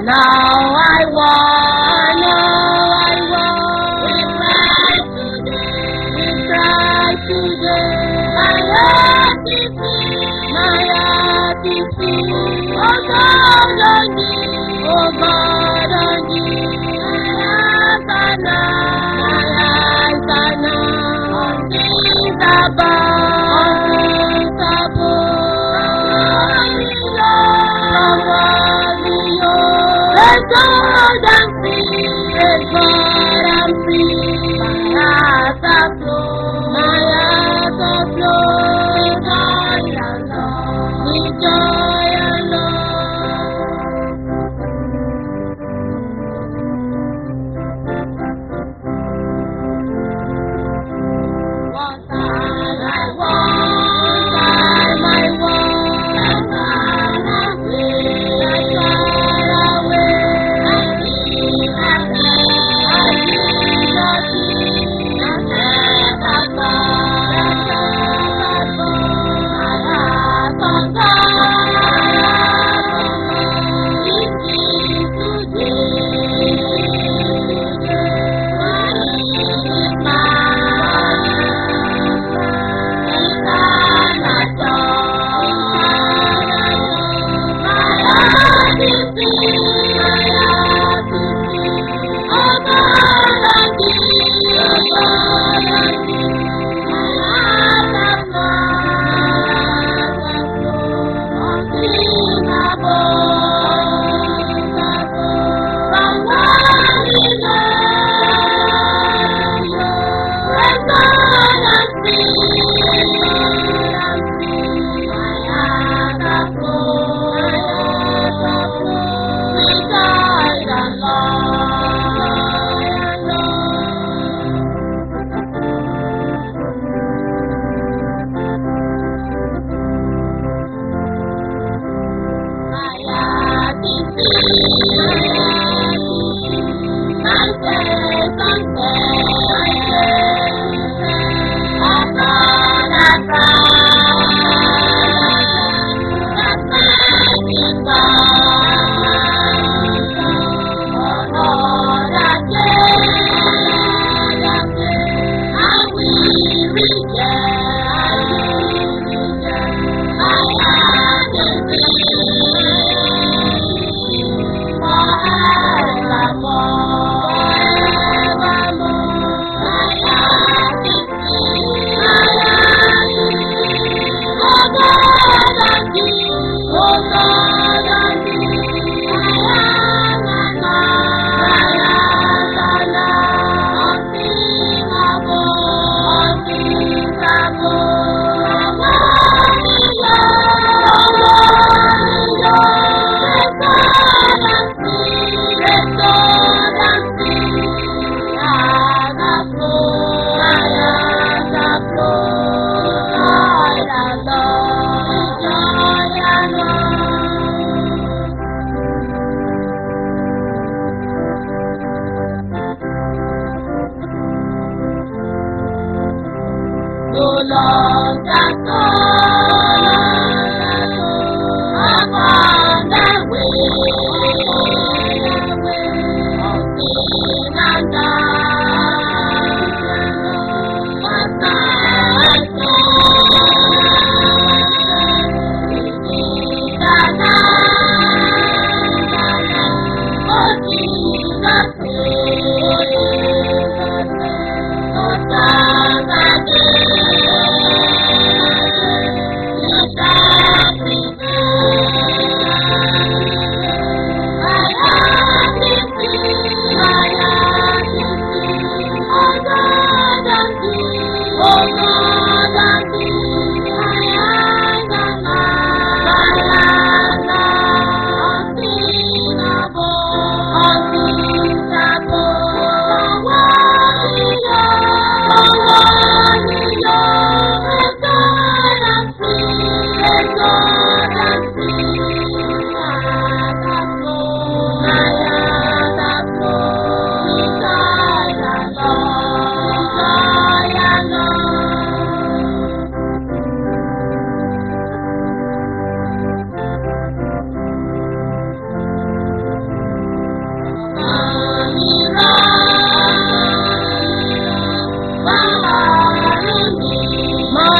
Now I want, now I want. We cry today, we cry today. My heart is filled, my heart is filled. Oh God, on thee, oh God, on thee. My eyes are now, my eyes are now on things above, on things above. Let God and free, let God and free. My heart are flow, my heart are flow. With joy and love, with joy and love. One time I want, time I want, run away, I run away. I feel nothing, I feel nothing, I never fall, I never fall. My heart on God, it is today, today. My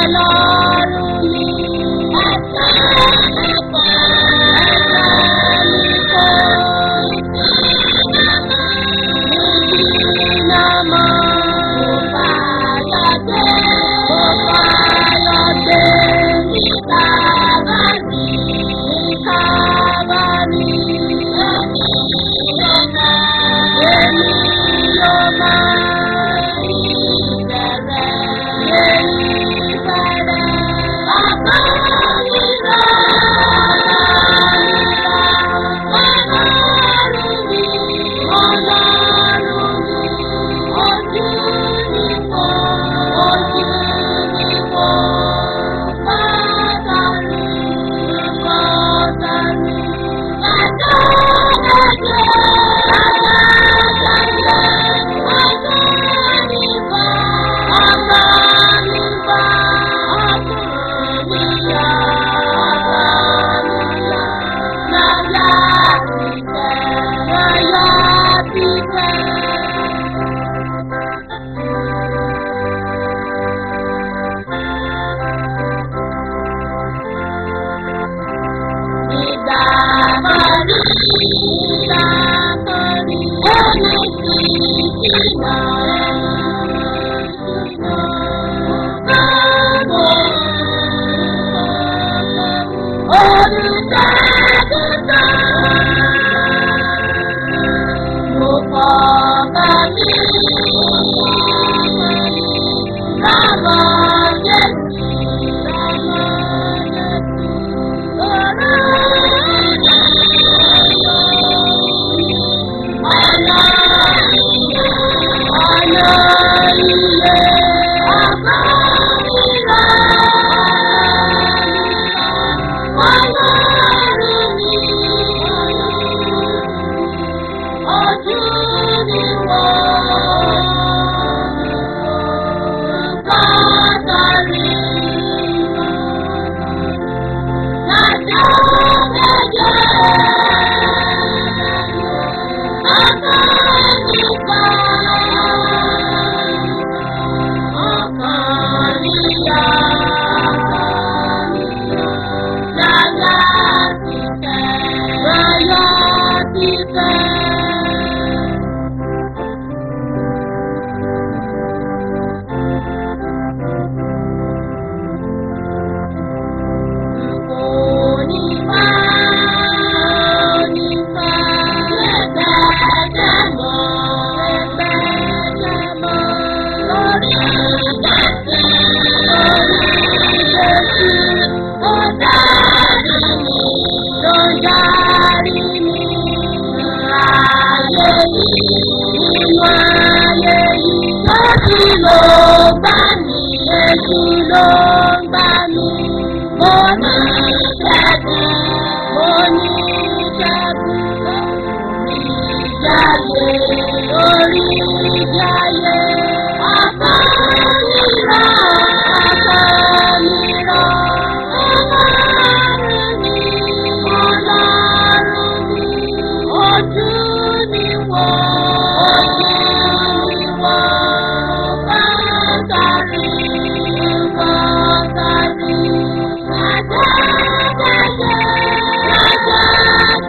Ọlọ́run mi. Ẹ̀ka nípa ẹ̀ka nípa ìdínàmọ́. Mo fàyọ̀ dé. Mo fàyọ̀ dé. Ìkábàárì. Ìkábàárì. Èmi yóò máa. Èmi yóò máa. Ìbẹ̀rẹ̀. Ìbẹ̀rẹ̀. Bàbá mi rà. Ọlọ́run mi. Ọlọ́run mi. Ojú mi wò. Ojú mi wò. Bàbá mi. Bàbá mi. Bàbá mi.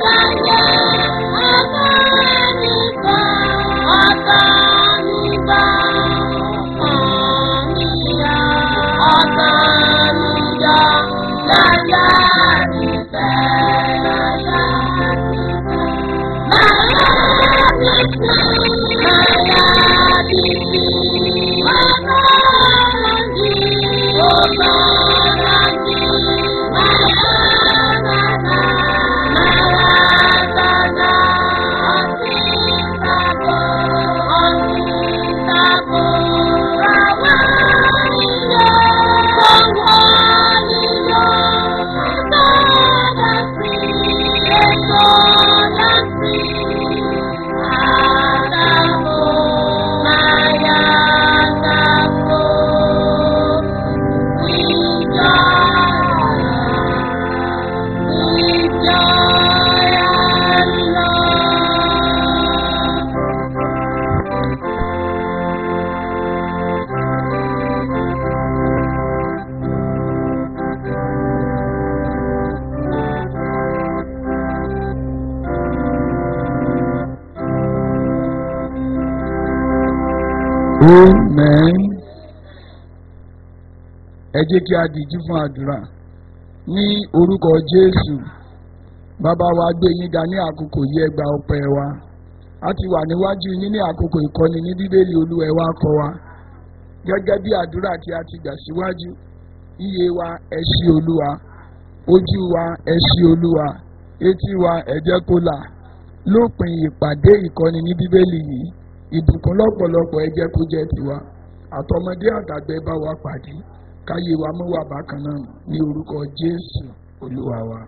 Bye. Amen. Ẹ jẹ́ kí a dìjú fún àdúrà ní orúkọ Jésù. Bàbá wa gbé yín ga ní àkókò yìí ẹgbà ọpẹ́ wa. A ti wà níwájú yín ní àkókò ìkọ́ni ní Bíbélì Olúwa ẹ wá kọ́ wa. Gẹ́gẹ́ bí àdúrà tí a ti gbà síwájú. Iye wa ẹ ṣí Olúwa. Ojú wa ẹ ṣí Olúwa. Etí wa ẹ jẹ́ kó là. Lópin ìpàdé ìkọ́ni ní Bíbélì yìí ìbùkún lọ́pọ̀lọpọ̀ ẹ jẹ́ kó jẹ́ tiwa àtọmọdé àtàgbẹ́ bá wa pàdé káyé wa mú wà bákan náà ní orúkọ Jésù Olúwa wa.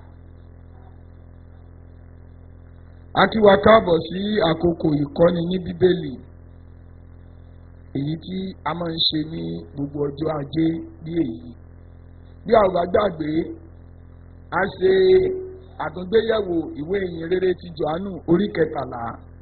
a kí wa káàbọ̀ sí àkókò ìkọ́ni ní Bíbélì èyí tí a máa ń ṣe ní gbogbo ọjọ́ ajé bí èyí bí a ò bá gbàgbé a ṣe àtúngbéyẹ̀wò ìwé ìyìn rere ti Jòhánù orí kẹtàlá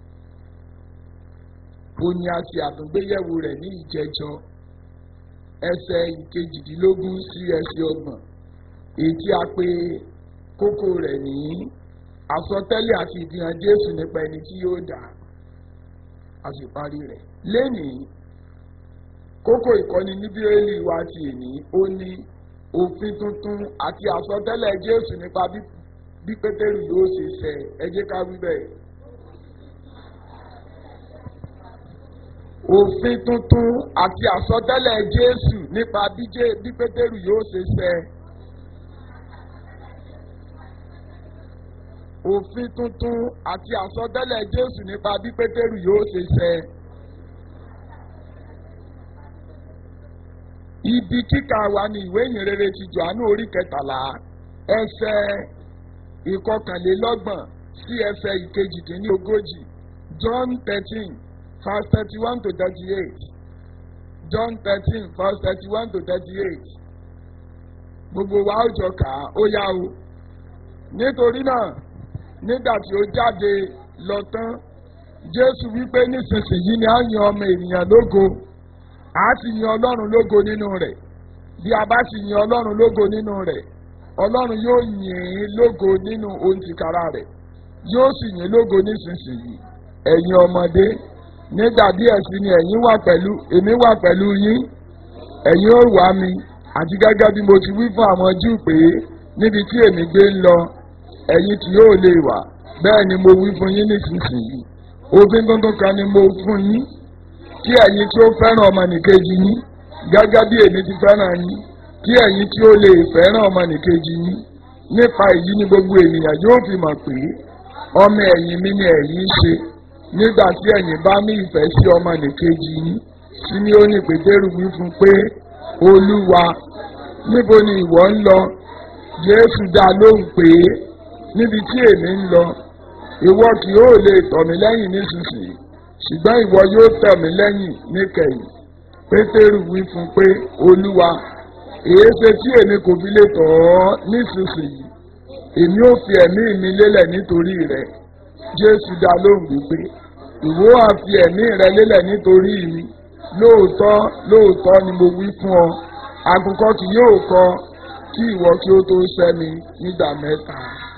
ó ní a ṣe àtúngbéyẹ̀wò rẹ̀ ní ìjẹjọ ẹsẹ̀ ìkejìdínlógún sí ẹsẹ̀ ọgbọ̀n èyí tí a pè kókó rẹ̀ ní àsọtẹ́lẹ̀ àti ìdíhàn Jésù nípa ẹni tí yóò dà a sì parí rẹ̀ lẹ́nìí kókó ìkọ́ni ní Bíbélì wa ti èní ó ní òfin tuntun àti àsọtẹ́lẹ̀ Jésù nípa bí Pétérù yóò ṣe ṣẹ ẹ jẹ́ ká wí bẹ́ẹ̀. òfin tuntun àti àsọtẹ́lẹ̀ Jésù nípa bí Pétérù yóò ṣe ṣẹ. òfin tuntun àti àsọtẹ́lẹ̀ Jésù nípa bí Pétérù yóò ṣe ṣẹ. ibi kíkà wa ní ìwé ìyìnrere ti Jòhánù orí kẹtàlá ẹsẹ̀ ìkọkànlélọ́gbọ̀n sí ẹsẹ̀ ìkejìdínlógójì John thirteen verse thirty-one to thirty-eight John thirteen verse thirty-one to thirty-eight gbogbo wa ó jọ kà á ó yá o nítorí náà nígbà tí ó jáde lọ tán Jésù wípé nísinsìnyí ni a yan ọmọ ènìyàn lógo a sì yan Ọlọ́run lógo nínú rẹ̀ bí a bá sì yan Ọlọ́run lógo nínú rẹ̀ Ọlọ́run yóò yìn ín lógo nínú ohun tìkára rẹ̀ yóò sì yìn lógo nísinsìnyí ẹ̀yin ọmọdé nígbà díẹ̀ sí ni ẹ̀yin wà pẹ̀lú èmi wà pẹ̀lú yín ẹ̀yin ó wá mi àti gẹ́gẹ́ bí mo ti wí fún àwọn Júù pé níbi tí èmi gbé ń lọ ẹ̀yin tí yóò lè wà bẹ́ẹ̀ ni mo wí fún yín nísinsìnyí òfin tuntun kan ni mo fún yín kí ẹ̀yin tí ó fẹ́ràn ọmọnìkejì yín gẹ́gẹ́ bí èmi ti fẹ́ràn yín kí ẹ̀yin tí ó lè fẹ́ràn ọmọnìkejì yín nípa èyí ni gbogbo ènìyàn yóò fi mọ̀ pé ọmọ ẹ̀yìn mi ni ẹ̀yin ṣe nígbà tí ẹ̀yin bá ní ìfẹ́ sí ọmọnìkejì yín Símíónì Pétérù wí fún pé Olúwa níbo ni ìwọ ń lọ Jésù dá lóhùn pé níbi tí èmi ń lọ ìwọ kì yóò lè tọ̀ mí lẹ́yìn nísinsìnyí ṣùgbọ́n ìwọ yóò tọ̀ mí lẹ́yìn níkẹyìn Pétérù wí fún pé Olúwa èéṣe tí èmi kò fi lè tọ̀ ọ́ nísinsìnyí èmi ò fi ẹ̀mí mi lélẹ̀ nítorí rẹ̀ Jésù dá lóhùn wípé ìwọ á fi ẹ̀mí rẹ lélẹ̀ nítorí mi lóòótọ́ lóòótọ́ ni mo wí fún ọ àkùkọ kì yóò kọ kí ìwọ kí ó tó sẹ́ mi nígbà mẹ́ta.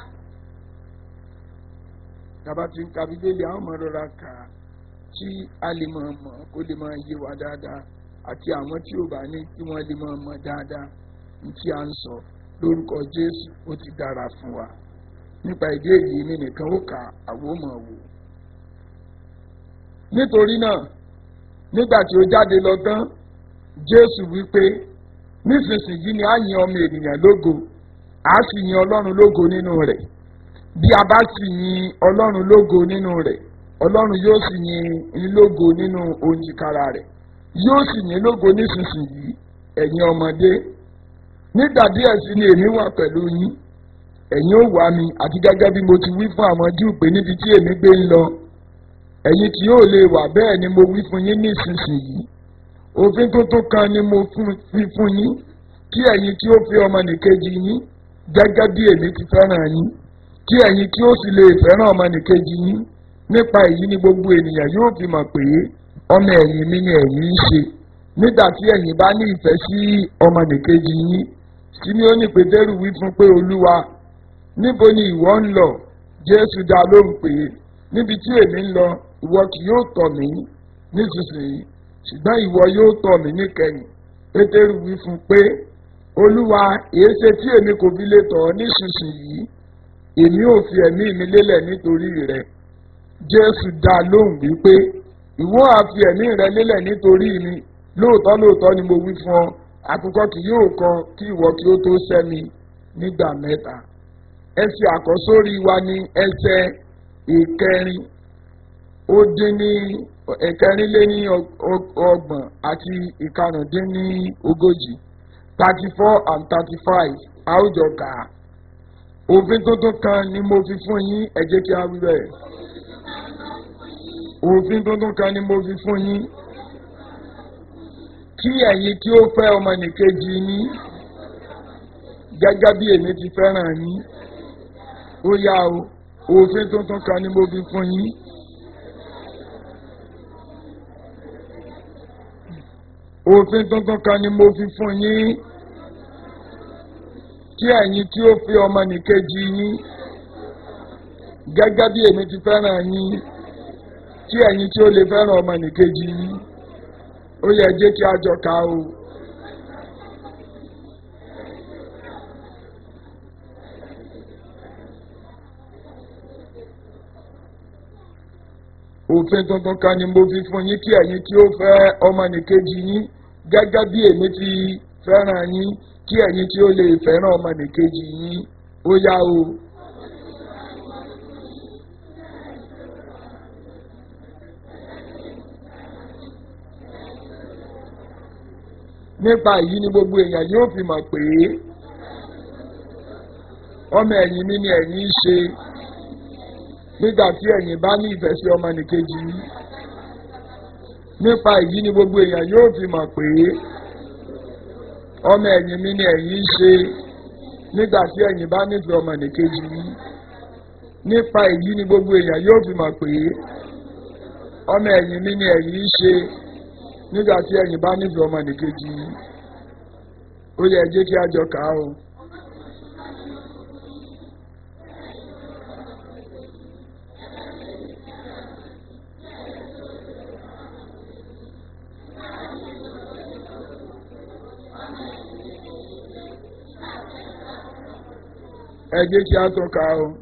Tàbá ti ń ka Bíbélì àwọn ọmọ rọra kà á tí a lè máa mọ̀ kó lè máa yé wa dáadáa àti àwọn tí ò bá ní kí wọ́n lè máa mọ̀ dáadáa ní tí a ń sọ lórúkọ Jésù ó ti dára fún wa nípa ìdí èyí mi nìkan ó kà àwọn ò mọ̀ wò. nítorí náà nígbà tí ó jáde lọ tán Jésù wípé nísinsìnyí ni a yin ọmọ ènìyàn lógo a sì yin Ọlọ́run lógo nínú rẹ̀ bí a bá sì yin Ọlọ́run lógo nínú rẹ̀ Ọlọ́run yóò sì yin in lógo nínú òǹjìkára rẹ̀ yóò sì yin lógo nísinsìnyí ẹ̀yin ọmọdé nígbà díẹ̀ sí ni èmi wà pẹ̀lú yín ẹ̀yin ó wá mi àti gẹ́gẹ́ bí mo ti wí fún àwọn Júù pé níbi tí èmi gbé ń lọ ẹ̀yin tí yóò lè wà bẹ́ẹ̀ ni mo wí fún yín nísinsìnyí òfin tuntun kan ni mo fi fún yín kí ẹ̀yin tí ó fi ọmọnìkejì yín gẹ́gẹ́ bí èmi ti fẹ́ràn yín kí ẹ̀yin tí ó sì lè fẹ́ràn ọmọnìkejì yín nípa èyí ni gbogbo ènìyàn yóò fi mọ̀ pé ọmọ ẹ̀yìn mi ni ẹ̀yin ń ṣe nígbà tí ẹ̀yin bá ní ìfẹ́ sí ọmọnìkejì yín Símíónì Pétérù wí fún pé Olúwa níbo ni ìwọ ń lọ Jésù dá lóhùn pé níbi tí èmi ń lọ ìwọ kì yóò tọ̀ mí nísinsìnyí ṣùgbọ́n ìwọ yóò tọ̀ mí níkẹyìn pétérù wí fún pé olúwa èéṣe tí èmi kò fi lè tọ̀ ọ́ nísinsìnyí èmi ò fi ẹ̀mí mi lélẹ̀ nítorí rẹ̀ jésù dá lóhùn wípé ìwọ á fi ẹ̀mí rẹ lélẹ̀ nítorí mi lóòótọ́ lóòótọ́ ni mo wí fún ọ àkùkọ kì yóò kan kí ìwọ kí ó tó sẹ́mi nígbà mẹ́ta ẹsẹ̀ àkọ́sórí wa ní ẹsẹ̀ ìkẹrin ó dín ní ìkẹrin lé ní ọgbọ̀n àti ìkarùndín ní ogójì thirty four and thirty five àwùjọ kà á òfin tuntun kan ni mo fi fún yín ẹ jẹ́ kí á wí bẹ́ẹ̀ òfin tuntun kan ni mo fi fún yín kí ẹ̀yin tí ó fẹ́ ọmọnìkejì yín gẹ́gẹ́ bí èmi ti fẹ́ràn yín ó yá o òfin tuntun kan ni mo fi fún yín. òfin tuntun kan ni mo fi fún yín kí ẹ̀yin tí ó fi ọmọnìkejì yín gẹ́gẹ́ bí èmi ti fẹ́ràn yín kí ẹ̀yin tí ó lè fẹ́ràn ọmọnìkejì yín ó yẹ jẹ́ kí a jọ kà o. òfin tuntun kan ni mo fi fún yín kí ẹ̀yin tí ó fẹ́ ọmọnìkejì yín gẹ́gẹ́ bí èmi ti fẹ́ràn yín kí ẹ̀yin tí ó lè fẹ́ràn ọmọnìkejì yín ó yá o. nípa èyí ni gbogbo èèyàn yóò fi mọ̀ pé ọmọ ẹ̀yìn mi ni ẹ̀yin ń ṣe nígbà tí ẹ̀yin bá ní ìfẹ́ sí ọmọnìkejì yín nípa èyí ni gbogbo èèyàn yóò fi mọ̀ pé ọmọ ẹ̀yìn mi ni ẹ̀yin ń ṣe nígbà tí ẹ̀yin bá nífẹ̀ẹ́ ọmọnìkejì yín nípa èyí ni gbogbo èèyàn yóò fi mọ̀ pé ọmọ ẹ̀yìn mi ni ẹ̀yin ń ṣe nígbà tí ẹ̀yin bá nífẹ̀ẹ́ ọmọnìkejì yín ó yẹ jẹ́ kí a jọ kà á o. ẹ jẹ́ kí a tún kà á o.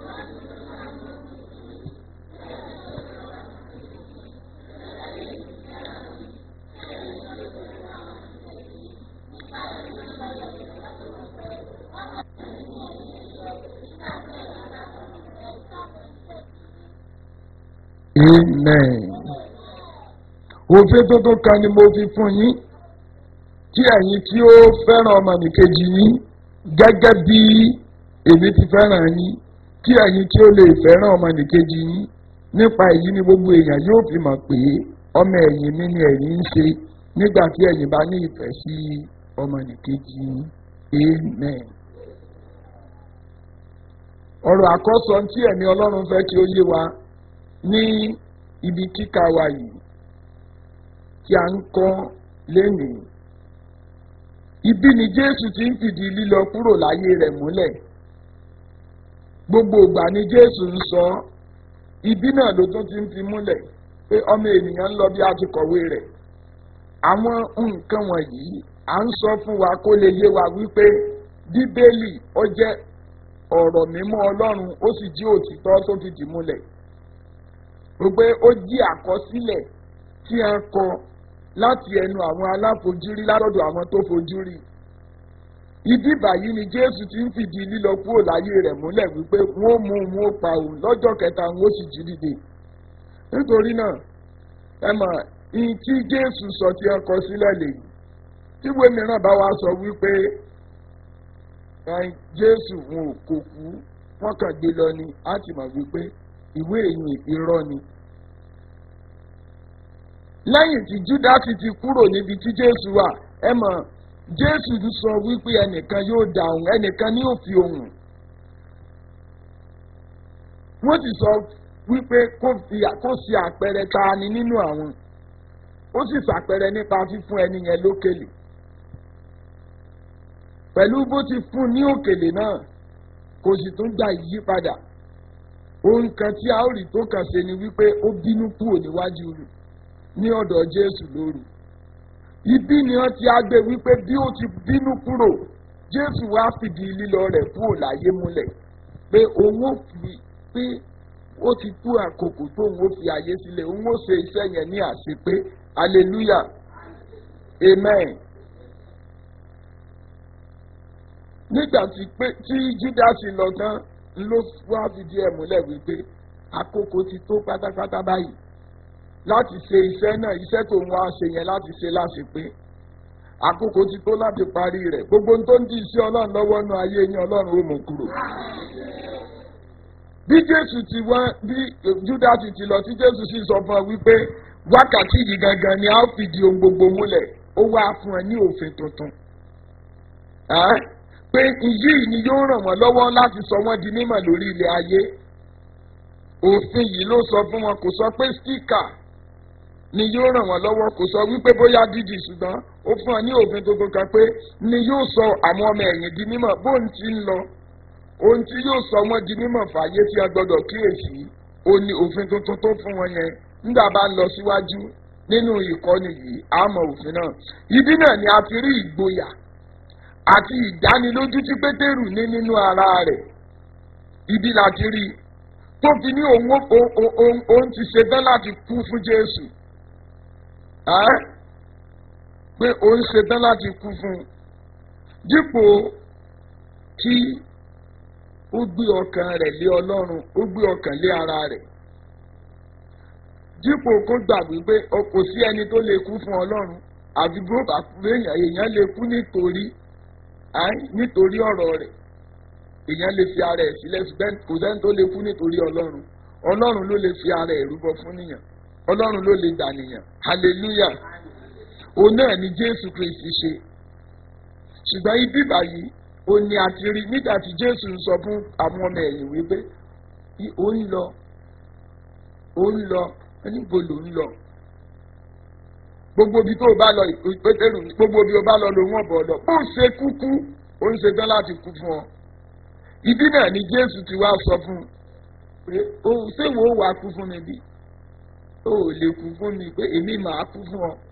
Amen. Òfin tuntun kan ni mo fi fún yín kí ẹ̀yin tí ó fẹ́ràn ọmọnìkejì yín gẹ́gẹ́ bí èmi ti fẹ́ràn yín kí ẹ̀yin tí ó lè fẹ́ràn ọmọnìkejì yín nípa èyí ni gbogbo èèyàn yóò fi mọ̀ pé ọmọ ẹ̀yìn mi ni ẹ̀yin ń ṣe nígbà tí ẹ̀yin bá ní ìfẹ́ sí ọmọnìkejì yín. Amen. ọ̀rọ̀ àkọ́sọ tí ẹ̀mí ọlọ́run fẹ́ kí ó yé wa ní ibi kíkà wa yìí tí a ń kọ́ lénìí. Ibi ni Jésù ti ń fìdí lílọ kúrò láyé rẹ̀ múlẹ̀. Gbogbo ìgbà ni Jésù ń sọ ibi náà ló tún ti ń fi múlẹ̀ pé ọmọ ènìyàn ń lọ bí a ti kọ̀wé rẹ̀. Àwọn nǹkan wọ̀nyí à ń sọ fún wa kó lè yé wa wípé Bíbélì ó jẹ́ ọ̀rọ̀ mímọ́ Ọlọ́run ó sì jí òtítọ́ tó fìdí múlẹ̀ pé ó jí àkọsílẹ̀ tí a kọ láti ẹnu àwọn aláfojúrí látọ̀dọ̀ àwọn tó fojúrí. Ibi báyìí ni Jésù ti ń fìdí lílọ kúrò láyé rẹ̀ múlẹ̀ wípé wọ́n mú un wọ́n pa òun lọ́jọ́ kẹta wọ́n sì jí dìde. Nítorí náà ẹ mọ̀ ìyìn tí Jésù sọ tí a kọ sílẹ̀ lèyí. Tíwé mìíràn bá wa sọ wípé Jésù wọn ò kò kú wọ́n kàn gbé lọ ni á ti mọ̀ wípé ìwé ìyìn irọ́ ni. lẹ́yìn tí júdásì ti kúrò níbi tí jésù wà ẹ mọ̀ jésù sọ wípé ẹnìkan yóò dá òun ẹnìkan ní òfin òun. wọ́n ti sọ wípé kó fi kó ṣe àpẹẹrẹ ta ni nínú àwọn ó sì ṣàpẹẹrẹ nípa fífún ẹni yẹn lókèlè. pẹ̀lú bó ti fún ní òkèlè náà kò sì tún gba ìyípadà ohun kan tí a ó rí tó kàn ṣe ni wípé ó bínú kúrò níwájú rẹ̀ ní ọ̀dọ̀ jésù lóru ibi ni wọ́n ti á gbé wípé bí ó ti bínú kúrò jésù wá fìdí lílọ rẹ̀ kúrò láyé múlẹ̀ pé òun ó fi pé ó ti kú àkókò tó òun ó fi ayé sílẹ̀ òun ó ṣe iṣẹ́ yẹn ní àṣepé hallelujah amen. nígbà tí pé tí júdásì lọ tán ló wá fìdí ẹ̀ múlẹ̀ wípé àkókò ti tó pátápátá báyìí láti ṣe iṣẹ́ náà iṣẹ́ tó ń wá ṣe yẹn láti ṣe láṣepé àkókò ti tó láti parí rẹ̀ gbogbo ohun tó ń di iṣẹ́ ọlọ́run lọ́wọ́ nú ayé yín ọlọ́run ó mú kúrò. bí jésù ti wá bí júdásì ti lọ tí jésù sì sọ fún ọ wípé wákàtí yìí gangan ni a ó fìdí ohun gbogbo múlẹ̀ ó wá fún ẹ ní òfin tuntun pé iyì ni yóò ràn wọ́n lọ́wọ́ láti sọ wọ́n di mímọ̀ lórí ilẹ̀ ayé òfin yìí ló sọ fún wọn kò sọ pé stíkà ni yóò ràn wọ́n lọ́wọ́ kò sọ wípé bóyá dídì ṣùgbọ́n ó fún ọ ní òfin tuntun kan pé ni yóò sọ àwọn ọmọ ẹ̀yìn di mímọ̀ bóun ti ń lọ ohun tí yóò sọ wọ́n di mímọ̀ fàyè tí a gbọ́dọ̀ kíyèsí ó ní òfin tuntun tó fún wọn yẹn nígbà bá lọ síwájú nínú ìkọ́ni yìí àmọ́ òfin náà ibi náà ni a ti rí ìgboyà àti ìdánilójú tí pétérù ní nínú ara rẹ̀ ibi láti rí tó fi ní òun òun ti ṣetán láti kú fún jésù pé òun ṣetán láti kú fún dípò kí ó gbé ọkàn rẹ̀ lé ọlọ́run ó gbé ọkàn lé ara rẹ̀ dípò kó gbàgbé pé kò sí ẹni tó lè kú fún ọlọ́run àfi bó bá kú èèyàn lè kú nítorí nítorí ọ̀rọ̀ rẹ̀ èèyàn lè fi ara ẹ̀ sílẹ̀ ṣùgbọ́n kò sẹ́ni tó lè kú nítorí ọlọ́run ọlọ́run ló lè fi ara ẹ̀ rúbọ fún nìyàn ọlọ́run ló lè gbà nìyàn hallelujah òun náà ni jésù kristi ṣe ṣùgbọ́n ibi báyìí ó ní àti rí nígbà tí jésù ń sọ fún àwọn ọmọ ẹ̀yìn wípé ó ń lọ ó ń lọ níbo ló ń lọ gbogbo ibi tó o bá lọ pétérù gbogbo ibi o bá lọ lòun ọ̀bọ̀ lọ bó ṣe kúkú ó ń ṣetán láti kú fún ọ. ibi náà ni jésù ti wá sọ fún un pé o ṣé wo wàá kú fún mi bí o ò lè kú fún mi pé èmi màá kú fún ọ.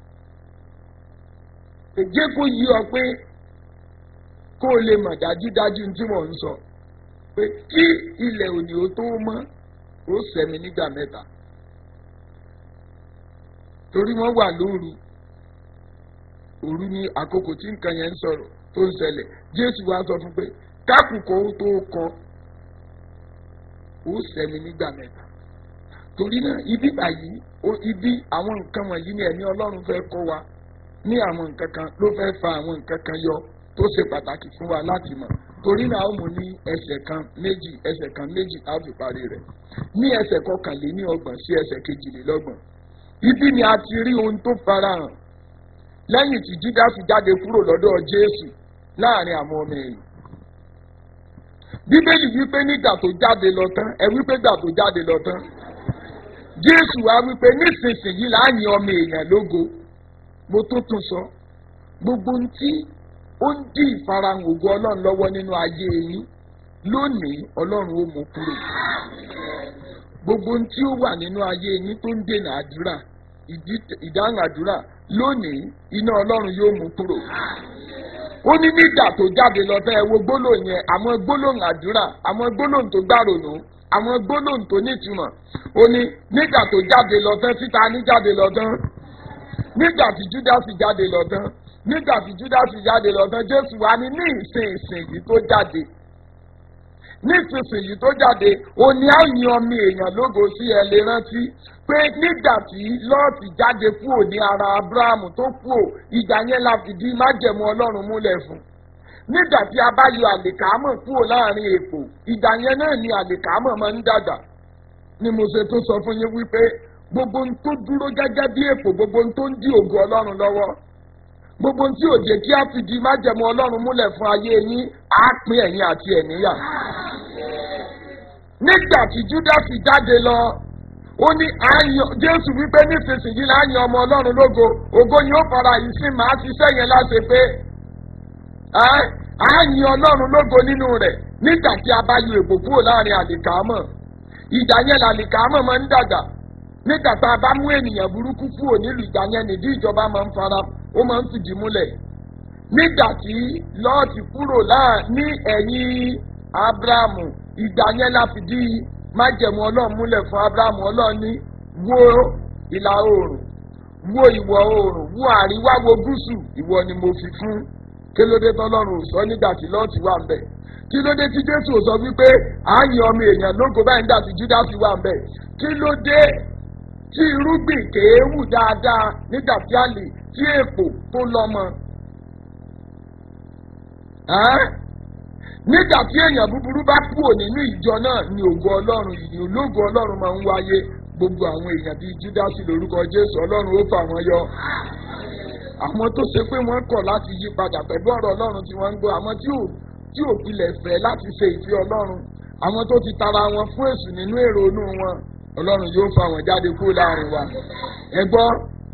èjé kó yí ọ pé kó o lè mọ̀ dájúdájú tí mò ń sọ pé kí ilẹ̀ òní ó tó mọ́ ó sẹ̀mí nígbà mẹ́ta torí wọ́n wà lóru òru ní àkókò tí nǹkan yẹn ń sọ̀rọ̀ tó ń ṣẹlẹ̀ jésù wá sọ fún pé kákùkọ ó tó kọ ó sẹ́mi nígbà mẹ́ta torí náà ibi báyìí ibi àwọn nǹkan wọ̀nyí ni ẹ̀mí ọlọ́run fẹ́ kọ́ wa ní àwọn nǹkan kan ló fẹ́ fa àwọn nǹkan kan yọ tó ṣe pàtàkì fún wa láti mọ̀ torí náà ó mú ní ẹsẹ̀ kan méjì ẹsẹ̀ kan méjì á fi parí rẹ̀ ní ẹsẹ̀ kọkànléní ọgbọ̀n sí ẹsẹ̀ kejìlélọ́gbọ̀n ibi ni a ti rí ohun tó farahàn lẹ́yìn tí jídásì jáde kúrò lọ́dọ̀ jésù láàrin àwọn ọmọ ẹ̀yìn bíbélì wípé nígbà tó jáde lọ tán ẹ wípé gbà tó jáde lọ tán jésù wá wípé nísinsìnyí láàyè ọmọ èèyàn lógo mo tó tún sọ gbogbo ohun tí ó ń dí ìfarahàn ògo ọlọ́run lọ́wọ́ nínú ayé yín lónìí ọlọ́run ó mú kúrò gbogbo ohun tí ó wà nínú ayé yín tó ń dènà àdúrà ìdáhùn àdúrà lónìí iná ọlọ́run yóò mú kúrò. ó ní nígbà tó jáde lọ tẹ́ ẹ wo gbólóhùn yẹn àwọn gbólóhùn àdúrà àwọn gbólóhùn tó gbàrònú àwọn gbólóhùn tó nítumọ̀ ó ní nígbà tó jáde lọ tán títa ní jáde lọ tán nígbà tí júdásì jáde lọ tán nígbà tí júdásì jáde lọ tán jésù wá ní ní ìsìn ìsìn yìí tó jáde nísinsìnyí tó jáde òní àyìn ọmọ èèyàn lógo sí ẹ lè rántí pé nígbà tí lọ́ọ̀tì jáde kúrò ní ara abrahamu tó kúrò ìgbà yẹn la fìdí májẹ̀mú ọlọ́run múlẹ̀ fún nígbà tí a bá yọ àlìkámọ̀ kúrò láàrin èpò ìgbà yẹn náà ni àlìkámọ̀ máa ń dàgbà ni mo ṣe tó sọ fún yín wípé gbogbo ohun tó dúró gẹ́gẹ́ bí èpò gbogbo ohun tó ń dí ògo ọlọ́run lọ́wọ́ gbogbo ohun tí ò jẹ́ kí a fìdí májẹ̀mú ọlọ́run múlẹ̀ fún ayé yín á pín ẹ̀yìn àti ẹ̀níyà nígbà tí júdásì jáde lọ ó ní àyàn jésù wípé nísinsìnyí láàyàn ọmọ ọlọ́run lógo ògo yìí ó fara yìí sí màá ṣiṣẹ́ yẹn láṣẹ pé àyàn ọlọ́run lógo nínú rẹ̀ nígbà tí a bá yọ èbò kúrò láàrin àlìkámọ̀ ìgbà yẹn làlìkámọ̀ máa ń dàgbà nígbà tá a bá mú ènìyàn burúkú kúrò nílùú ìgbà yẹn nìdí ìjọba máa ń fara ó máa ń fìdí múlẹ̀ nígbà tí lọ́ọ̀tì kúrò láà ní ẹ̀yìn abrahamu ìgbà yẹn la fìdí májẹ̀mú ọlọ́run múlẹ̀ fún abrahamu ọlọ́run ní wo ìlà oòrùn wo ìwọ̀ oòrùn wo àríwá wo gúúsù ìwọ ni mo fi fún kí ló dé tọ́lọ́run ò sọ nígbà tí lọ́ọ̀tì wà ń bẹ̀ kí ló dé tí jésù ò sọ wípé à ń yan ọmọ èèyàn lógo báyìí nígbà tí júdásì wà ń bẹ̀ kí ló dé tí irúgbìn kééwù dáadáa nígbà tí a lè tí èpò tó lọ́mọ. nígbà tí èèyàn búburú bá kúrò nínú ìjọ náà ni ògo ọlọ́run ìyìn ológo ọlọ́run máa ń wáyé gbogbo àwọn èèyàn bíi júdásì lórúkọ jésù ọlọ́run ó fà wọ́n yọ. àwọn tó ṣe pé wọ́n kọ̀ láti yí padà pẹ̀lú ọ̀rọ̀ ọlọ́run tí wọ́n ń gbọ́ àwọn tí ò tí ò pilẹ̀ fẹ́ láti ṣe ìfẹ́ ọlọ́run àwọn tó ti tara wọn fún èṣù nínú èrò inú wọn ọlọ́run yóò fa wọn jáde kúrò láàrin wa ẹ gbọ́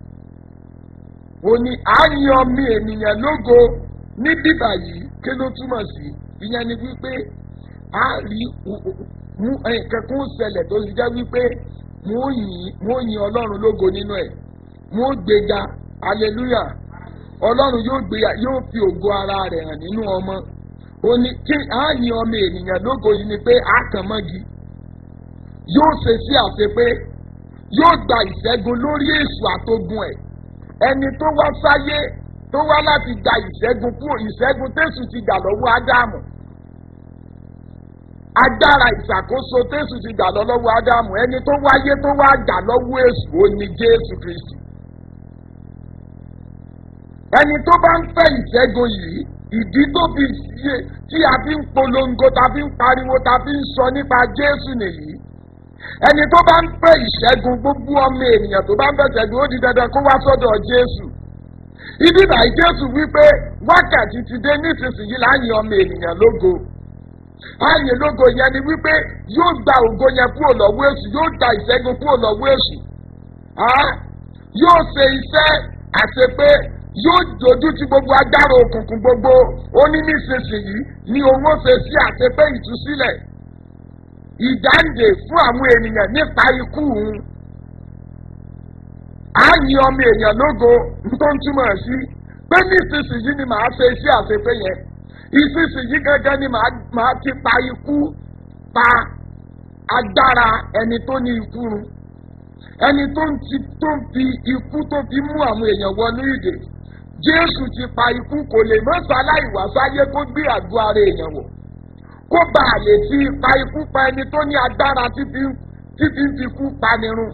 ó ní àyàn mi ènìyàn lógo ní bíbà yìí kí ló túmọ̀ sí ìyẹn ni wípé a rí mú nǹkan kó ṣẹlẹ̀ tó ti jẹ́ wípé mo yin ọlọ́run lógo nínú ẹ̀ mo gbéga hallelujah ọlọ́run yóò gbéga yóò fi ògo ara rẹ̀ hàn nínú ọmọ ó ní kí àyàn ọmọ ènìyàn lógo yìí ni pé a kàn mọ́gi yóò ṣe sí àṣepé yóò gba ìṣẹ́gun lórí èṣù àtogun ẹ̀ ẹni tó wá sáyé tó wá láti gba ìṣẹ́gun kúrò ìṣẹ́gun tẹ̀sù ti gbà lọ́wọ́ ádámù agbára ìṣàkóso tẹ̀sù ti gbà lọ́wọ́ ádámù ẹni tó wáyé tó wá gbà lọ́wọ́ èṣù ó ní jésù kristi ẹni tó bá ń fẹ́ ìṣẹ́gun yìí ìdí tó fi ṣe tí a fi ń polongo ta fi ń pariwo ta fi ń sọ nípa jésù nìyí ẹni tó bá ń fẹ́ ìṣẹ́gun gbogbo ọmọ ènìyàn tó bá ń fẹ́ ṣẹ́gun ó di dandan kó wá sọ́dọ̀ jésù ibi báyìí jésù wípé wákàtí ti dé nísinsìnyí láàyè ọmọ ènìyàn lógo ààyè lógo yẹn ni wípé yóò gba ògo yẹn kúrò lọ́wọ́ èṣù yóò gba ìṣẹ́gun kúrò lọ́wọ́ èṣù yóò ṣe iṣẹ́ àṣepé yóò dojú ti gbogbo agbára òkùnkùn gbogbo ó ní nísinsìnyí ni owó ṣe sí àṣepé ìtúsílẹ̀ ìdáǹdè fún àwọn ènìyàn nípa ikú òun á yin ọmọ èèyàn lógo tó ń túmọ̀ sí pé nísinsìnyí ni màá ṣe iṣẹ́ àṣepé yẹn ìsinsìnyí gángan ni màá ti pa ikú pa agbára ẹni tó ní ikú run ẹni tó ń ti tó ń fi ikú tó fi mú àwọn èèyàn wọnú ìdè jésù ti pa ikú kò lè mọ́ sáláì wá sáyé kó gbé àgọ́ ara èèyàn wọ̀ kó bá a lè fi pa ikú pa ẹni tó ní agbára tí fi ń fi ikú panirun.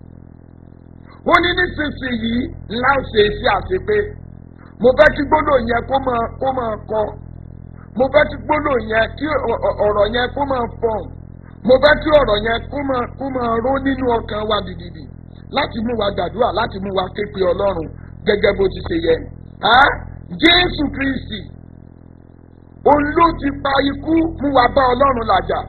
ó ní nísinsìnyí ńlá ń ṣe sí àṣepé mo fẹ́ kí gbólóò yẹn kó máa kó máa kọ mo fẹ́ kí gbólóò yẹn kí ọ̀rọ̀ yẹn kó máa fọ̀n mo fẹ́ kí ọ̀rọ̀ yẹn kó máa kó máa ró nínú ọkàn wa dìdìdì láti mú wa gbàdúrà láti mú wa képe ọlọ́run gẹ́gẹ́ bó ti ṣe yẹ. jésù kristi òun ló ti pa ikú mú wa bá ọlọ́run làjà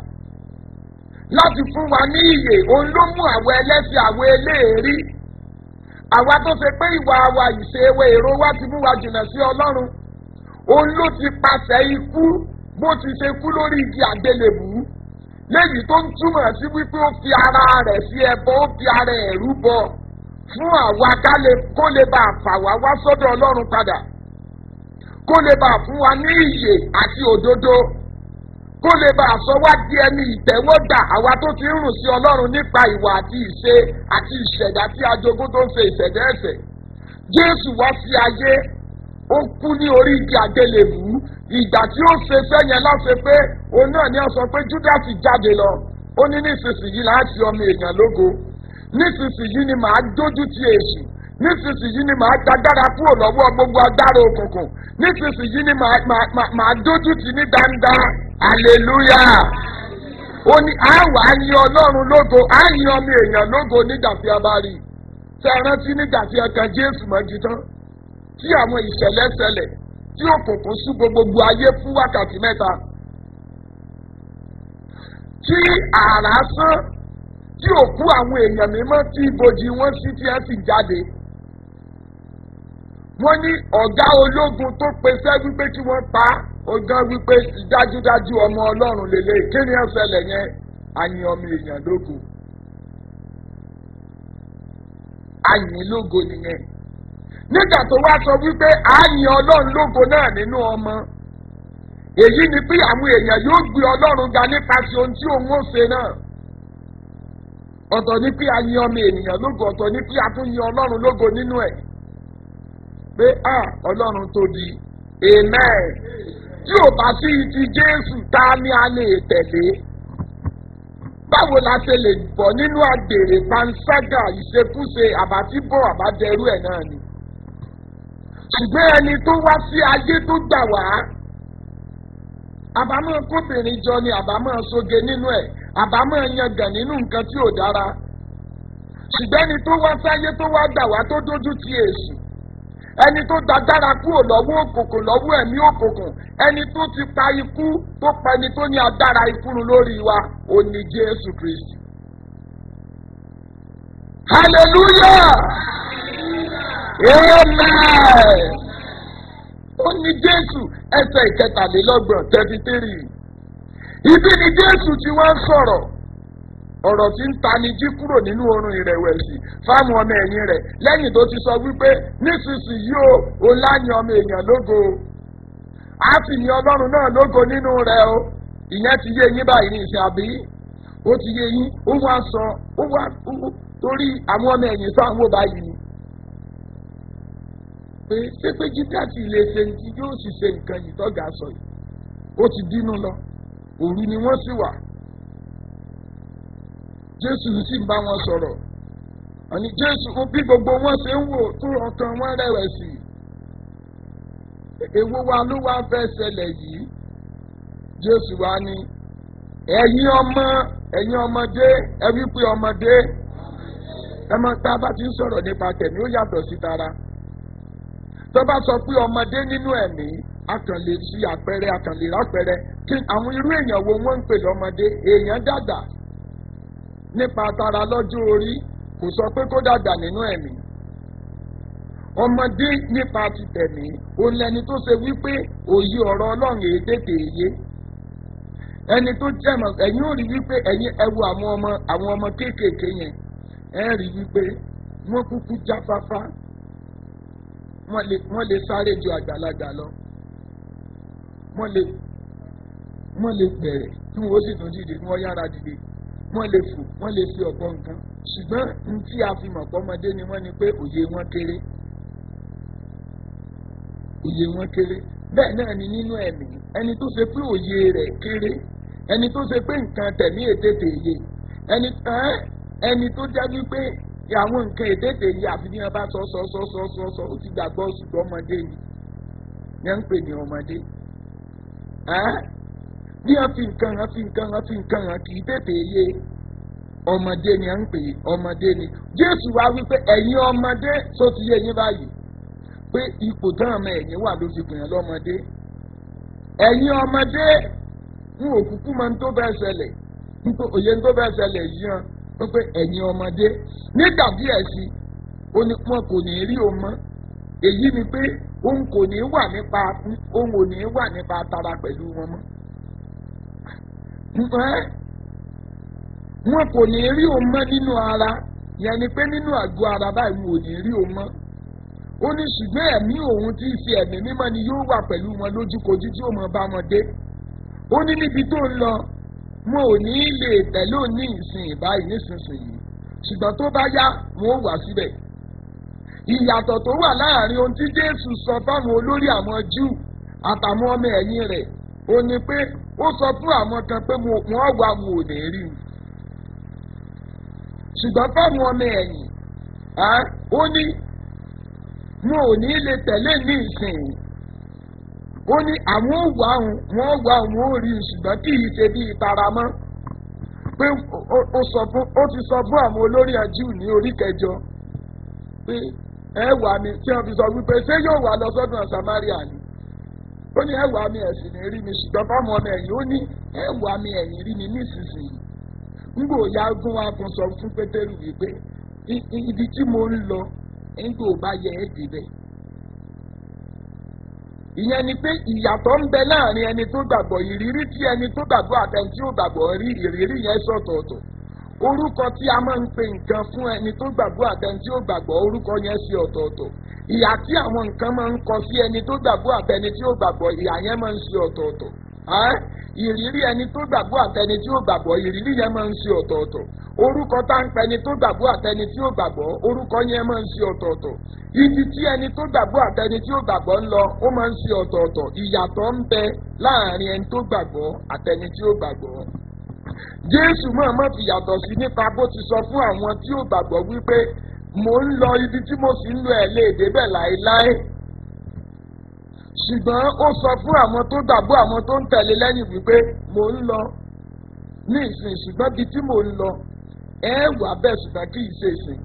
láti fún wa ní ìyè òun ló mú àwọn ẹlẹ́sìn àwọn eléèrí àwa tó ṣe pé ìwà wa ìṣe ewé èrò wa ti mú wa jìnnà sí ọlọ́run òun ló ti pàṣẹ ikú bó ti ṣe kú lórí igi àgbélébù léyìí tó ń túmọ̀ sí wípé ó fi ara rẹ̀ sí ẹbọ ó fi ara ẹ̀ rúbọ fún àwa kó lè bá a fà wá wá sọ́dọ̀ ọlọ́run padà kó lè bá a fún wa ní ìyè àti òdodo kó lè bá a sọ wá di ẹni ìtẹ́wọ́gbà àwa tó ti ń rùn sí ọlọ́run nípa ìwà àti ìṣe àti ìṣẹ̀dá tí ajogún tó ń ṣe ìṣẹ̀dá ẹ̀sẹ̀ jésù wá sí ayé ó kú ní orí igi àgbélébù ìgbà tí ó ṣe sẹ́yìn láṣẹ pé òun náà ni ó sọ pé júdásì jáde lọ ó ní nísinsìnyí láti ọmọ èèyàn lógo nísinsìnyí ni màá dójú ti èṣù nísinsìnyí ni màá gbàgbára kúrò lọ́wọ́ gbogbo agbára òkùnkùn nísinsìnyí ni màá dójú ti ní dáńdá aleluya ó ní àwọ̀ àyìn ọlọ́run lógo àyìn ọmọ èèyàn lógo nígbà tí a bá rí i tẹ ẹ rántí nígbà tí ẹ kan jésù mọ́jú tán tí àwọn ìṣẹ̀lẹ̀ ṣẹlẹ̀ tí òkùnkùn ṣúgbó gbogbo ayé fún wákàtí mẹ́ta tí àrá sán tí òkú àwọn èèyàn mímọ́ tí ibojì wọn sí tí ẹ sì jáde wọ́n ní ọ̀gá ológun tó pèsè wípé kí wọ́n pa ọ̀gá wípé dájúdájú ọmọ ọlọ́run lélẹ̀ kí ni ẹ ṣẹlẹ̀ yẹn àyìn ọmọ èèyàn lógo àyìn lógo nìyẹn nígbà tó wá sọ wípé àyìn ọlọ́run lógo náà nínú ọmọ èyí ni pé àwọn èèyàn yóò gbé ọlọ́run ga nípasẹ̀ ohun tí òun ó ṣe náà ọ̀tọ̀ ní pé a yin ọmọ ènìyàn lógo ọ̀tọ̀ ní pé a tún yin ọlọ́run lógo nínú ẹ̀ pé a ọlọ́run tóbi amen tí ò bá sí ti jésù ta ni a lè tẹ̀lé báwo la ṣe lè bọ̀ nínú àgbèrè panṣágà ìṣekúṣe àbátibọ̀ àbádẹrú ẹ̀ náà ni ṣùgbọ́n ẹni tó wá sí ayé tó gbà wá àbámọ̀ kóbìnrin jọ ni àbámọ̀ soge nínú ẹ̀ àbámọ̀ yangàn nínú nǹkan tí ò dára ṣùgbọ́n ẹni tó wá sáyé tó wá gbà wá tó dójú ti èṣù ẹni tó dágbára kúrò lọ́wọ́ òkùnkùn lọ́wọ́ ẹ̀mí òkùnkùn ẹni tó ti pa ikú tó pa ẹni tó ní agbára ikú lórí wa ò ní jésù kristi. hallelujah amen ó ní jésù ẹsẹ̀ ìkẹtàlélọ́gbọ̀n thirty three ibi ni jésù tí wọ́n sọ̀rọ̀ ọ̀rọ̀ tí ń tani jí kúrò nínú oorun ìrẹ̀wẹ̀sì fáwọn ọmọ ẹ̀yìn rẹ̀ lẹ́yìn tó ti sọ wípé nísinsìnyí o ò láyìn ọmọ èèyàn lógo á sì ní ọlọ́run náà lógo nínú rẹ̀ o ìyẹn ti yé yín báyìí ní ìsìn àbí ó ti yé yín ó wá sọ ó wá torí àwọn ọmọ ẹ̀yìn sọ àwọn báyìí ni pé ṣé pé jíjáàtì lè ṣe ní yóò sì ṣe nǹkan yìí tọ́gà sọ yìí ó ti dínú lọ òru ni wọ́n sì wà jésù sì ń bá wọn sọ̀rọ̀ àní jésù bí gbogbo wọn ṣe ń wò tó ọkàn wọn rẹ̀wẹ̀sì èwo wa ló wá fẹ́ ṣẹlẹ̀ yìí jésù wa ní ẹ̀yin ọmọ ẹ̀yin ọmọdé ẹ wí pé ọmọdé ẹ mọ tá a bá ti ń sọ̀rọ̀ nípa tẹ̀mí ó yàtọ̀ sí tara tó bá sọ pé ọmọdé nínú ẹ̀mí akànlè sí àpẹẹrẹ akànlè rápẹẹrẹ kí àwọn irú èèyàn wo wọ́n ń pè lọ́mọdé èèyàn dàgbà nípa tara lọ́jọ́ orí kò sọ pé kó dàgbà nínú ẹ̀mí ọmọdé nípa ti tẹ̀mí òun lẹni tó ṣe wípé òye ọ̀rọ̀ ọlọ́run èyí tètè yé ẹni tó jẹ́mọ̀ ẹ̀yin ò rí wípé ẹ̀yin ẹ wo àwọn ọmọ àwọn ọmọ kéékèèké yẹn ẹ rí wípé wọ́n kúkú jáfáfá wọ́n lè sáré ju àgbàlagbà lọ wọ́n lè wọ́n lè bẹ̀rẹ̀ tí wọ́n sì tún dìde wọ́n yára dìde wọ́n lè fò wọ́n lè fi ọ̀pọ̀ nǹkan ṣùgbọ́n n tí a fi mọ̀ pọ́mọdé ni wọ́n ní pé òye wọn kéré òye wọn kéré bẹ́ẹ̀ náà ni nínú ẹ̀mí ẹni tó ṣe pé òye rẹ̀ kéré ẹni tó ṣe pé nǹkan tẹ̀mí ètètè yé ẹni ẹni tó já wípé àwọn nǹkan ètètè yé àfi bí wọn bá sọ sọ sọ sọ sọ sọ ó ti gbàgbọ́ ṣùgbọ́n ọmọdé ni yẹn ń pè ní ọmọdé bí wọn fi nǹkan hàn fi nǹkan hàn fi nǹkan hàn kì í tètè yé ọmọdé ni à ń pè ọmọdé ni jésù wá wípé ẹ̀yin ọmọdé tó ti yé yín báyìí pé ipò tán ọmọ ẹ̀yìn wà ló fi pè yàn lọ́mọdé ẹ̀yin ọmọdé ń òkùnkùn máa ń tó bẹ́ẹ̀ ṣẹlẹ̀ òye ń tó bẹ́ẹ̀ ṣẹlẹ̀ yìí hàn wípé ẹ̀yin ọmọdé nígbà díẹ̀ sí ó ní wọn kò ní rí o mọ́ èyí ni pé òun kò ní wà nípa òun ò ní wà nípa tara pẹ̀lú wọn mọ́ wọn kò ní rí òun mọ́ nínú ara yẹn ni pé nínú àgọ́ ara báyìí wọn ò ní rí òun mọ́ ó ní ṣùgbọ́n ẹ̀mí òun tí í ṣe ẹ̀mí mímọ́ ni yóò wà pẹ̀lú wọn lójúkojú tí ó mọ bá wọn dé ó ní níbi tó ń lọ wọn ò ní lè tẹ̀lé òní ìsìn ìbáyìí nísinsìnyí ṣùgbọ́n tó bá yá wọn ó wà síbẹ̀ ìyàtọ̀ tó wà láàrin ohun tí jésù sọ fáwọn olórí àwọn júù àtàwọn ọmọ ẹ̀yìn rẹ̀ ó ní pé ó sọ fún àwọn kan pé wọ́n wà wọn ò ní rí i ṣùgbọ́n fáwọn ọmọ ẹ̀yìn ó ní wọn ò ní lè tẹ̀lé ní ìsìn ó ní àwọn òwò àwọn wọn wà wọn ò rí i ṣùgbọ́n kì í ṣe bí ìtara mọ́ pé ó ti sọ fún àwọn olórí ajú ní orí kẹjọ pé ẹ wà mí tí wọn fi sọ wípé ṣé yóò wà lọ sọ́dún samaria ni ó ní ẹ wà mí ẹ̀sìn ní rí mi ṣùgbọ́n fáwọn ọmọ ẹ̀yìn ó ní ẹ wà mí ẹ̀yìn rí mi nísinsìnyí ngbò ya gún wa kún sọ fún pétérù wípé ibi tí mo ń lọ ngbò bá yẹ ẹ́ débẹ̀ ìyẹn ni pé ìyàtọ̀ ń bẹ láàrin ẹni tó gbàgbọ́ ìrírí tí ẹni tó gbàgbọ́ àtẹni tí ó gbàgbọ́ rí ìrírí yẹn sọ̀tọ̀ọ̀tọ̀ orúkọ tí a máa ń pe nǹkan fún ẹni tó gbàgbọ́ àtẹni tí ó gbàgbọ́ orúkọ yẹn sí ọ̀tọ̀ọ̀tọ̀ ìyà tí àwọn nǹkan máa ń kọ sí ẹni tó gbàgbọ́ àtẹni tí ó gbàgbọ́ ìyà yẹn máa ń sí ọ̀tọ̀ọ̀tọ̀ ìrírí ẹni tó gbàgbọ́ àtẹni tí ó gbàgbọ́ ìrírí yẹn máa ń sí ọ̀tọ̀ọ̀tọ̀ orúkọ tá ń pẹ ẹni tó gbàgbọ́ àtẹni tí ó gbàgbọ́ orúkọ yẹn máa ń sí ọ̀tọ̀ọ̀tọ̀ ibi tí ẹni tó gbàgbọ́ àtẹni tí ó gbàgbọ́ ń lọ ó máa ń sí ọ̀tọ̀ọ̀tọ̀ ìyàtọ̀ ń bẹ láàrin ẹni tó gbàgbọ́ àtẹni tí ó gbàgbọ́ jésù máa má fi yàtọ̀ sí nípa bó ti sọ fún àwọn tí ó gbàgbọ́ wípé mò ń lọ ibi tí mo sì ń lo ẹ̀ lè débẹ̀ láéláé ṣùgbọ́n ó sọ fún àwọn tó gbàgbọ́ àwọn tó ń tẹ̀lé lẹ́yìn wípé mò ń lọ ní ìsìn ṣùgbọ́n ibi tí mò ń lọ ẹ wà bẹ́ẹ̀ ṣùgbọ́n kì í ṣe ìsìn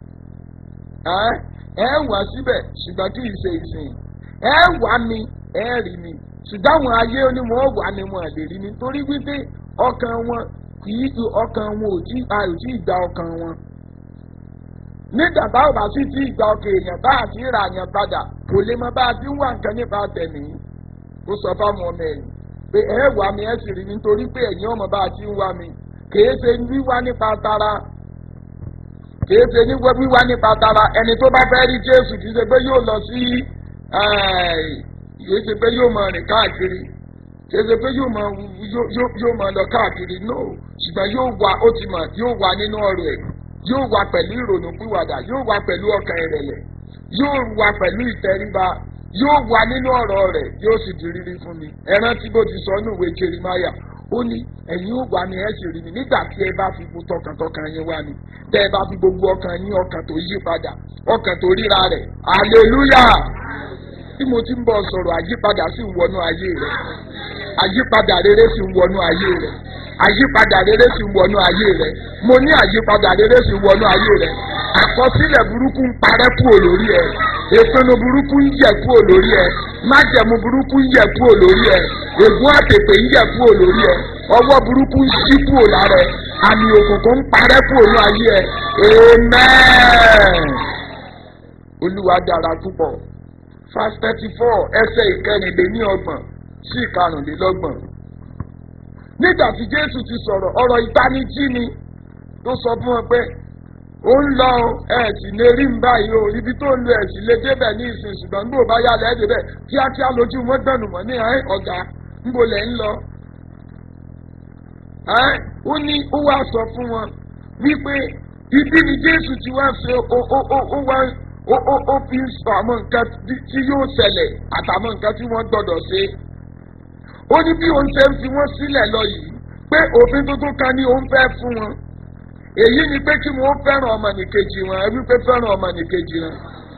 ẹ wà síbẹ̀ ṣùgbọ́n kì í ṣe ìsìn ẹ wà mí ẹ rí mi ṣùgbọ́n àwọn ayé onímọ̀ wà mí wọn lè rí mi torí wípé ọkàn wọn kì í ju ọkàn wọn ò tí a ò tí ì gba ọkàn wọn nígbà bá ò bá sì tí ì gba ọkàn èèyàn bá àti ìrà yẹn padà kò lè mọ bá a ti ń wà nǹkan nípa tẹ̀mí ó sọ fáwọn ọmọ ẹ̀yìn pé ẹ wà mí ẹ sì rí mi nítorí pé ẹ̀yin ọmọ bá a ti ń wà mí kìí ṣe wíwá nípa tara kìí ṣe wíwá nípa tara ẹni tó bá fẹ́ rí jésù kìí ṣe pé yóò lọ sí kìí ṣe pé yóò máa rìn káàkiri kìí ṣe pé yóò máa yóò máa lọ káàkiri no ṣùgbọ́n yóò wà ó ti mọ̀ yóò wà nínú ọ̀rọ̀ ẹ̀ yóò wà pẹ̀lú ìrònú pìwàdà yóò wà pẹ̀lú ọkàn ìrẹ̀lẹ̀ yóò wà pẹ̀lú ìtẹríba yóò wà nínú ọ̀rọ̀ rẹ̀ yóò sì di rírí fún mi ẹran tí bó ti sọ ní ìwé jerimaya ó ní ẹ̀yin ó wà ní ẹ̀ sì rí mi nígbà tí ẹ bá fi tọkàntọkàn yín wá mi tẹ́ ẹ bá fi gbogbo ọkàn yín ọkàn tó yí padà ọkàn tó ríra rẹ̀ hallelujah tí mo ti ń bọ̀ sọ̀rọ̀ àyípadà sì ń wọnú ayé rẹ̀ àyípadà rere sì ń wọnú ayé rẹ̀ àyípadà rere sì ń wọnú ayé rẹ̀ mo ní àyípadà rere sì ń wọnú ayé rẹ̀ àkọsílẹ̀ burúkú ń parẹ́ kúrò lórí ẹ̀ ìpinnu burúkú ń yẹ kúrò lórí ẹ̀ májẹ̀mú burúkú ń yẹ kúrò lórí ẹ̀ ègún àtètè ń yẹ kúrò lórí ẹ̀ ọwọ́ burúkú ń ṣí kúrò lára ẹ̀ àmì òkùnkùn ń parẹ́ kúrò ní ayé ẹ̀ amen olúwa dára púpọ̀ verse thirty four ẹsẹ̀ ìkẹrìnlélọ́gbọ̀n sí ìkarùnlélọ́gbọ̀n nígbà tí jésù ti sọ̀rọ̀ ọ̀rọ̀ ìtanijí ni tó sọ fún wọn pé ó ń lọ ẹ sì lè rí ń báyìí o ibi tó ń lo ẹ sì lè débẹ̀ ní ìsìn ṣùgbọ́n nígbà bá yálẹ̀ ẹ́ débẹ̀ kíákíá lójú wọn gbẹ̀nù mọ́ ní ẹ́ ọ̀gá ńbo lẹ̀ ń lọ. ó ní ó wá sọ fún wọn wípé ibi ni jésù ti wá ṣe ó wá ó fi ń sọ àwọn nǹkan tí yóò ṣẹlẹ̀ àtàwọn nǹkan tí wọ́n gbọ́dọ̀ ṣe. ó ní bí òun ṣe ń fi wọ́n sílẹ̀ lọ yìí pé òfin tuntun kan ní òun fẹ́ fún wọn èyí ni pé kí wọ́n fẹ́ràn ọmọnìkejì wọn ẹbí pé fẹ́ràn ọmọnìkejì wọn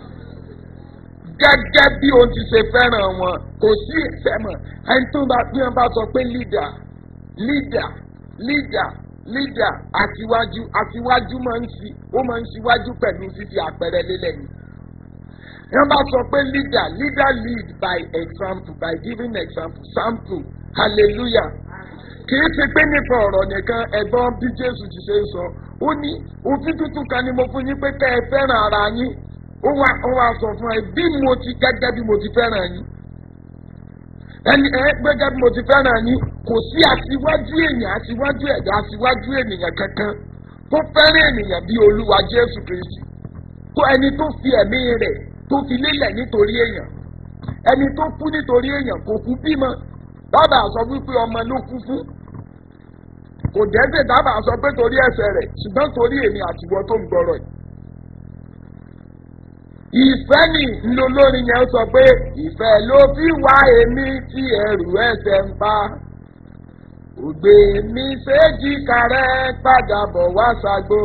gẹ́gẹ́ bí òun ti ṣe fẹ́ràn wọn kò sí ìfẹ́mọ̀ ẹni tó bá bí wọ́n bá sọ pé leader leader leader leader àtiwájú àtiwájú máa ń si ó máa ń ṣíwájú pẹ̀lú fífi àpẹẹrẹ lélẹ̀ ni wọ́n bá sọ pé leader leader lead by example by giving example sample hallelujah kì í ṣe pé nípa ọ̀rọ̀ nìkan ẹ̀gbọ́n bí jésù ti ṣe ń sọ ó ní òfin tuntun kan ni mo fún yín pé kẹ́ ẹ fẹ́ràn ara yín ó wá ó wá sọ fún ẹ bí mo ti gẹ́gẹ́ bí mo ti fẹ́ràn yín ẹni ẹ gbẹ́gẹ́ bí mo ti fẹ́ràn yín kò sí aṣíwájú èèyàn aṣíwájú ẹ̀dá aṣíwájú ènìyàn kankan tó fẹ́ràn ènìyàn bí olúwa jésù kristi tó ẹni tó fi ẹ̀mí rẹ̀ tó fi lélẹ̀ nítorí èèyàn ẹni tó kú nítorí èèyàn kò kú bímọ dábàá sọ wípé ọmọ ló kú fún kò dẹ́sẹ̀ dábàá sọ pé torí ẹsẹ̀ rẹ̀ ṣùgbọ́n torí èmi àtiwọ́ tó ń gbọ́rọ̀ yìí. ìfẹ́ ni ńlọlórin yẹn sọ pé ìfẹ́ ló fi wá èmi tí ẹrù ẹsẹ̀ ń pa ògbé mi séjì kárẹ́ padà bọ̀ wá sagbó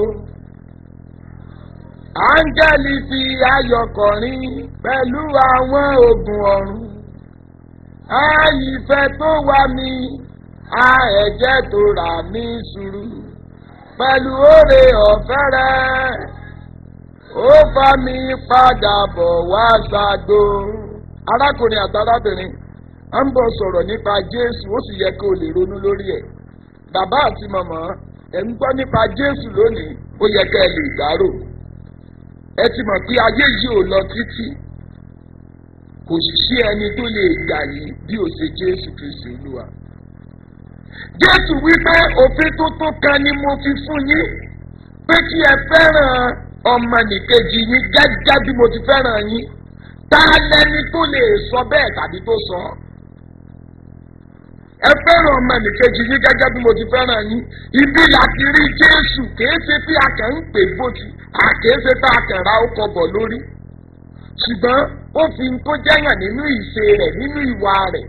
áńgẹ́lì fi ayọ̀ kọrin pẹ̀lú àwọn ogun ọ̀run àìfẹ́ tó wá mi a ẹ̀jẹ̀ tó rà mí sùúrù pẹ̀lú òrè ọ̀fẹ́ rẹ̀ ó bá mi padà bọ̀ wá ṣàgbó. arákùnrin àtàrábìnrin à ń bọ̀ sọ̀rọ̀ nípa jésù ó sì yẹ kí o lè ronú lórí ẹ̀ bàbá àti màmá ẹ̀ ń gbọ́ nípa jésù lónìí ó yẹ kẹ́ ẹ lè dárò ẹ ti mọ̀ pé ayé yìí ò lọ títí kò sì sí ẹni tó lè gbà yín bí ó ṣe jésù kristu olúwa jésù wípé òfin tuntun kan ni mo fi fún yín pé kí ẹ fẹ́ràn ọmọnìkejì yín gẹ́gẹ́ bí mo ti fẹ́ràn yín ta lẹni tó lè sọ bẹ́ẹ̀ tàbí tó sọ ọ́ ẹ fẹ́ràn ọmọnìkejì yín gẹ́gẹ́ bí mo ti fẹ́ràn yín ibi láti rí jésù kìí ṣe bí a kàn ń pè bóti àkìí ṣe tá a kàn ra ọkọ̀ bọ̀ lórí ṣùgbọ́n ó fi ń tó jẹ́yàn nínú ìṣe rẹ̀ nínú ìwà rẹ̀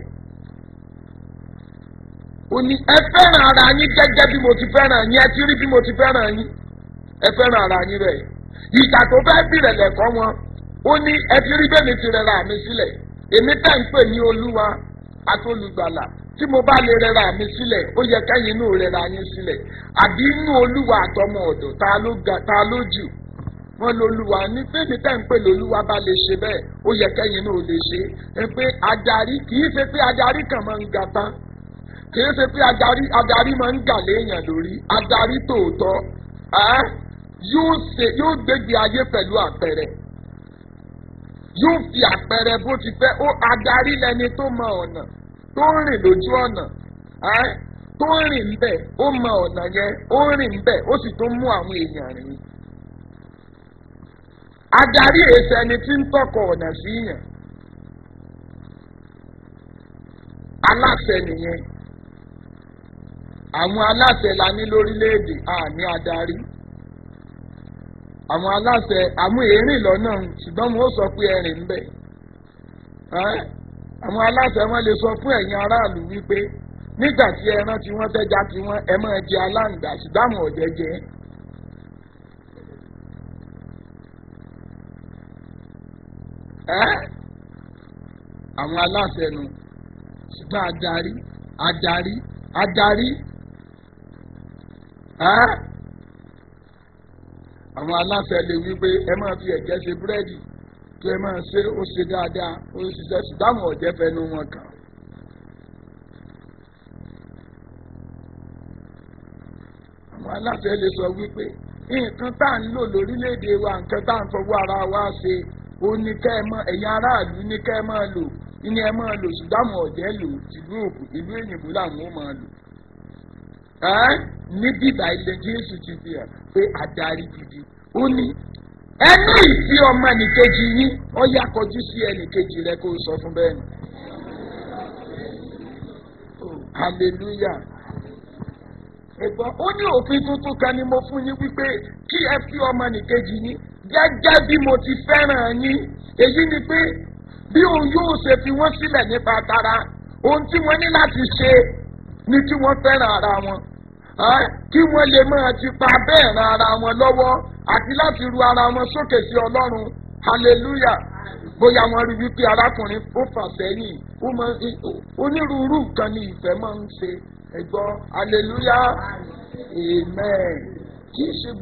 ó ní ẹ fẹ́ràn ara yín gẹ́gẹ́ bí mo ti fẹ́ràn yín ẹ ti rí bí mo ti fẹ́ràn yín ẹ fẹ́ràn ara yín rẹ̀ ìgbà tó fẹ́ bìrẹ̀ lẹ̀kọ́ wọn ó ní ẹ ti rí bẹ́ẹ̀ mi ti rẹra mi sílẹ̀ èmi tẹ́ ń pè ní olúwa atólùgbàlà tí mo bá lè rẹra mi sílẹ̀ ó yẹ kẹ́yìn inú rẹra yín sílẹ̀ àbí inú olúwa àtọmọ ọ̀dọ̀ ta ló ga ta ló jù wọn lolúwa ní bẹ́ẹ̀ni tẹ́ ń pè lolúwa bá lè ṣe bẹ́ẹ̀ ó yẹ kẹ́yìn náà lè ṣe é pé adarí kì í ṣe pé adarí kan máa ń ga tán kì í ṣe pé adarí adarí máa ń gà léèyàn lórí adarí tòótọ́ ẹ́ yóò ṣe yóò gbégbé ayé pẹ̀lú àpẹẹrẹ yóò fi àpẹẹrẹ bó ti fẹ́ ó adarí lẹni tó mọ ọ̀nà tó ń rìn lójú ọ̀nà ẹ́ tó ń rìn ńbẹ̀ ó mọ ọ̀nà yẹn ó ń rìn ńbẹ̀ ó sì tó mú àwọn èèyàn rìn adarí èsì ẹni tí ń tọkọ ọ̀nà sí yàn aláṣẹ nìyẹn àwọn aláṣẹ la ní lórílẹ̀‐èdè àní adarí àwọn aláṣẹ àwọn èrìn lọ́nà ṣùgbọ́n mo sọ pé ẹ̀rìn ń bẹ̀ àwọn aláṣẹ wọn lè sọ fún ẹ̀yin aráàlú wípé nígbà tí ẹran tí wọ́n fẹ́ já tí wọ́n ẹ máa jẹ aláǹgbá ṣùgbọ́n àwọn ọ̀jẹ̀ jẹ àwọn aláṣẹ nu ṣùgbọ́n adarí adarí adarí àwọn aláṣẹ lè wí pé ẹ máa fi ẹ̀jẹ̀ ṣe búrẹ́dì kí ẹ máa ṣe ó ṣe dáadáa ó ṣiṣẹ́ ṣùgbọ́n àwọn ọ̀jẹ̀ fẹnu wọn kàn. àwọn aláṣẹ lè sọ wípé nǹkan tá à ń lò lórílẹ̀‐èdè wa nǹkan tá à ń fọwọ́ ara wa ṣe ó ní kẹ́ ẹ mọ ẹ̀yin aráàlú ní kẹ́ ẹ máa lò ní ẹ máa lò ṣùgbọ́n àwọn ọ̀jẹ̀ lò tìlú òkú ìlú èyìnbó làwọn ó máa lò ní bíbá ilé jésù ti fi hàn pé adarí gidi ó ní ẹnu ìfi ọmọ ẹnìkejì yín ó yá kọjú sí ẹnìkejì rẹ kó o sọ fún bẹ́ẹ̀ ni. hallelujah. ẹ̀gbọ́n ó ní òfin tuntun kan ni mo fún yín wípé kí ẹ fi ọmọ ẹnìkejì yín gẹ́gẹ́ bí mo ti fẹ́ràn yín èyí ni pé bí òun yóò ṣe fi wọ́n sílẹ̀ nípa tara ohun tí wọ́n ní láti ṣe ni kí wọ́n fẹ́ràn ara wọn kí wọ́n lè máa ti pa bẹ́ẹ̀ ran ara wọn lọ́wọ́ àti láti ru ara wọn sókè sí ọlọ́run hallelujah bóyá wọ́n rí wípé arákùnrin ó fà sẹ́yìn onírúurú nǹkan ni ìfẹ́ máa ń ṣe ẹ̀gbọ́n hallelujah amen kì í ṣe.